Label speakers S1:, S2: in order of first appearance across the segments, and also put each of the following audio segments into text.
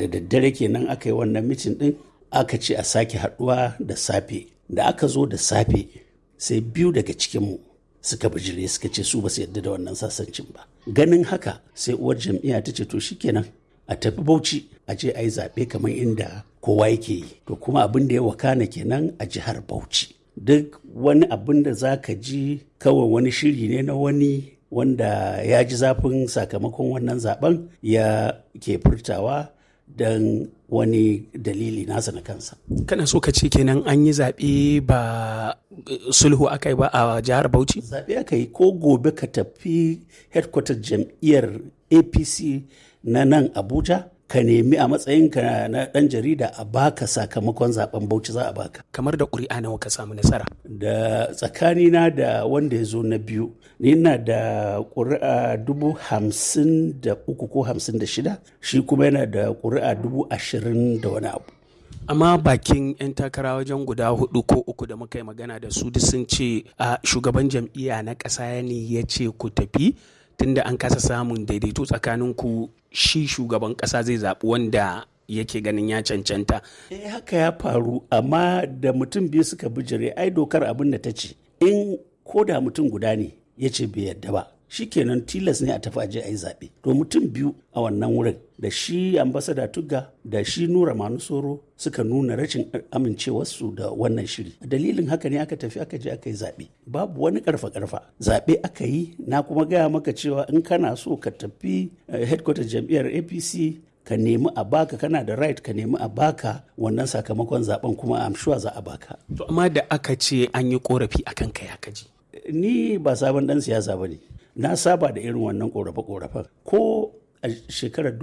S1: da daddare kenan aka yi wannan mitin ɗin aka ce a sake haɗuwa da safe da aka zo da safe sai biyu daga cikinmu suka bijire suka ce su ba su yarda da wannan sasancin ba ganin haka sai uwar jam'iyya ta ce to shikenan a tafi bauchi a je a yi zaɓe kamar inda kowa yake yi to kuma abin da ya wakana kenan a jihar bauchi duk wani abin da za ka ji kawai wani shiri ne na wani wanda ya ji zafin sakamakon wannan zaben ya ke furtawa don wani dalili nasa na kansa.
S2: kana so ka ce kenan an yi zaɓe ba sulhu aka yi ba a jihar bauchi
S1: Zaɓe aka yi ko gobe ka tafi headquarter jam'iyyar APC na nan Abuja ka nemi a matsayinka na ɗan jarida a baka sakamakon zaben Bauchi za a baka.
S2: kamar da ƙuri'a nawa ka samu nasara
S1: Da tsakanina da wanda ya zo na biyu, ni na da ƙuri'a dubu hamsin da uku ko hamsin da shida, shi kuma yana da ƙuri'a dubu ashirin da wani abu.
S2: amma bakin 'yan takara wajen guda hudu ko uku da muka yi magana da su duk sun ce a shugaban jam'iyya na ƙasa ne ya ce ku tafi tunda an kasa samun daidaito tsakanin ku shi shugaban ƙasa zai zaɓi wanda yake ganin ya cancanta
S1: Eh haka ya faru amma da mutum biyu suka bijire ai dokar abin da ta ce in ko da mutum guda ne ya ce bai yadda ba shikenan tilas ne a tafi aje a yi zaɓe to mutum biyu a wannan wurin da shi ambasada tugga da shi nura manusoro suka nuna rashin amincewarsu da wannan shiri dalilin haka ne aka tafi aka je aka yi zaɓe babu wani karfa karfa zaɓe aka yi na kuma gaya maka cewa in kana so ka tafi eh, headquarter jam'iyyar apc ka nemi a baka kana da right ka nemi a baka wannan sakamakon zaben kuma am sure za a baka
S2: to amma da aka ce an yi korafi akan kai haka ji
S1: ni ba sabon dan siyasa ba ne na saba da irin wannan korafe-korafen ko a shekarar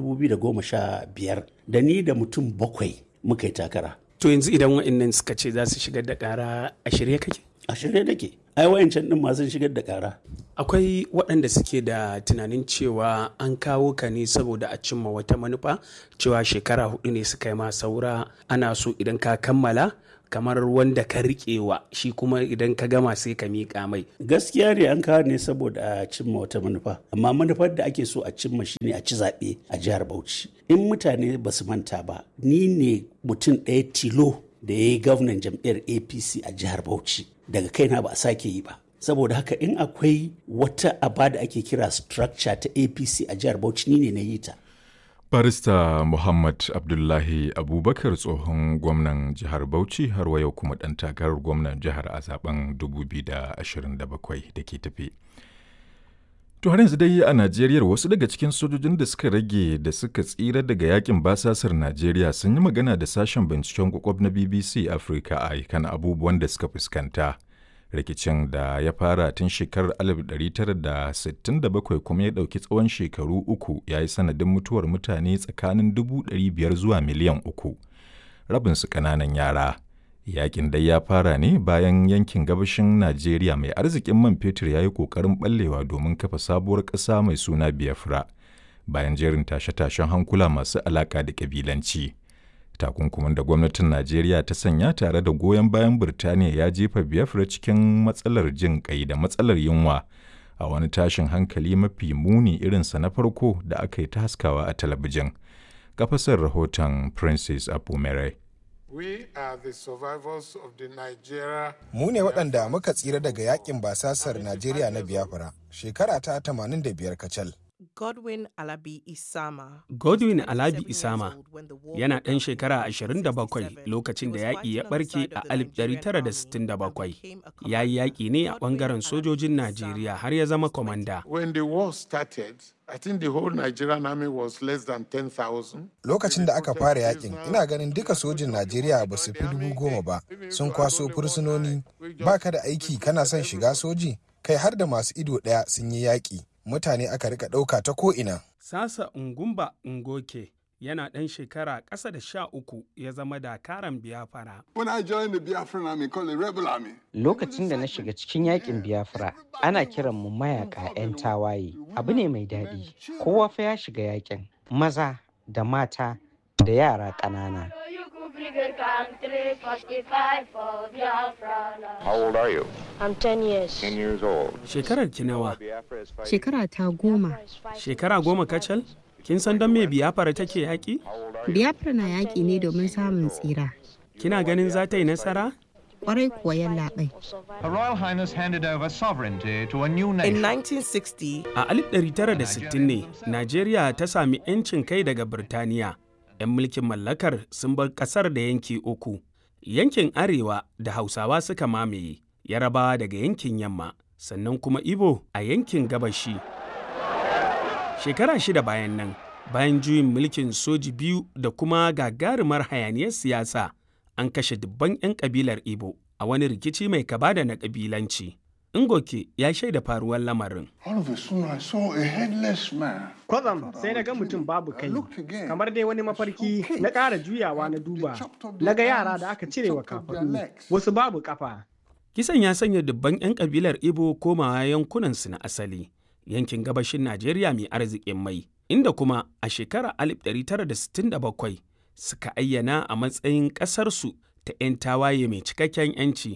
S1: 2015 da ni da mutum bakwai muka yi takara
S2: to yanzu idan wa'annan suka ce za su shigar da ƙara a shirye kake
S1: a shirye nake ai wayancan din masu shigar da kara
S2: akwai waɗanda suke da tunanin cewa an kawo ka ne saboda a cimma wata manufa cewa shekara hudu ne suka yi ma saura ana so idan ka kammala kamar wanda ka riƙewa shi kuma idan ka gama sai ka miƙa mai
S1: gaskiya ne an kawo ne saboda a cimma wata manufa amma manufar da ake so a cimma shine a ci zaɓe a jihar bauchi in mutane ba su manta ba ni ne mutum ɗaya tilo da ya yi gwamnan jam'iyyar apc a jihar bauchi daga kaina ba a sake yi ba saboda haka in akwai wata aba da ake kira structure ta apc a jihar bauchi ni ne na yi ta
S3: Barista Muhammad Abdullahi Abubakar tsohon gwamnan jihar Bauchi har wa yau kuma ɗan takarar gwamnan jihar a zaben 2027 da ke tafi. To har yanzu dai a Najeriya wasu daga cikin sojojin da suka rage da suka tsira daga yakin basasar Najeriya sun yi magana da sashen binciken kwakwab na BBC Africa a kan abubuwan da suka fuskanta. Rikicin da ya fara tun shekarar 1967 kuma ya ɗauki tsawon shekaru uku ya yi sanadin mutuwar mutane tsakanin 500 zuwa miliyan uku. Rabinsu ƙananan yara. Yakin dai ya fara ne bayan yankin gabashin Najeriya mai arzikin man fetur ya yi ƙoƙarin ɓallewa domin kafa sabuwar ƙasa mai suna Biafra bayan jerin tashe-tashen hankula masu alaƙa da ƙabilanci. Takunkumin da gwamnatin Najeriya ta sanya tare da goyon bayan Birtaniya ya jefa Biafra cikin matsalar jin ƙai da matsalar yunwa a wani tashin hankali mafi muni irinsa na farko da aka yi ta haskawa a talabijin. Kafasar rahoton Princess Apumere.
S4: We are the survivors of the Nigeria.
S5: Mu ne waɗanda muka tsira daga yakin basasar Najeriya na Biafra shekara ta 85 kacal.
S6: Godwin Alabi Isama.
S2: Godwin Alabi Isama yana ɗan shekara 27 lokacin da yaƙi ya ɓarke a 1967. Ya yi yaƙi ne a ɓangaren sojojin Najeriya har ya zama kwamanda.
S4: When the war started, I think the whole Nigerian army was less than 10,000.
S5: Lokacin da aka fara yakin, ina ganin duka sojin Najeriya ba su fi dubu goma ba, sun kwaso fursunoni, ba ka da aiki kana son shiga soji, kai har da masu ido ɗaya sun yi yaƙi. Mutane aka rika ɗauka ta ko'ina.
S2: Sasa Ngumba Ngoke yana ɗan shekara ƙasa da sha uku ya zama dakaran biyafara.
S7: When I joined the Biafran army called the Rebel Army.
S8: Lokacin da na shiga cikin yakin Biafra, ana kiran mu mayaka 'yan tawaye. Abu ne mai daɗi. Kowa fa ya shiga yakin. Maza da mata da yara ƙanana.
S9: How old are you?
S10: I'm 10 years.
S9: 10 years old.
S2: Shekarar ki nawa?
S10: Shekara ta goma.
S2: Shekara goma kacal? Kin san don me biyafara take yaƙi?
S9: Biafra na yaƙi ne domin samun tsira.
S2: Kina ganin za ta yi nasara?
S9: Kwarai kuwa yallaɓai.
S10: Her Royal Highness handed over sovereignty to a new
S6: In
S10: nation.
S6: 1960,
S2: A 1960 ne, Najeriya ta sami 'yancin kai daga Birtaniya. 'Yan mulkin mallakar sun bar ƙasar da yanki uku. Yankin Arewa da Hausawa suka mamaye, Yarabawa daga yankin Yamma, sannan kuma Ibo a yankin Gabashi. Shekara shida bayan nan, bayan juyin mulkin soji biyu da kuma gagarumar hayaniyar siyasa, an kashe dubban 'yan kabilar Ibo a wani rikici mai kaba da na kabilanci. Ngoke ya shaida faruwar lamarin.
S7: All of a sudden, I saw a headless man.
S11: Kwatsam sai na ga mutum babu kai, kamar dai wani mafarki na ƙara juyawa na duba, na ga yara da aka cire wa kafaɗu, wasu babu ƙafa.
S2: Kisan ya sanya dubban 'yan kabilar Ibo komawa yankunansu na asali, yankin gabashin Najeriya mai arzikin mai, inda kuma a shekarar 1967 suka ayyana a matsayin ƙasarsu ta 'yan tawaye mai cikakken 'yanci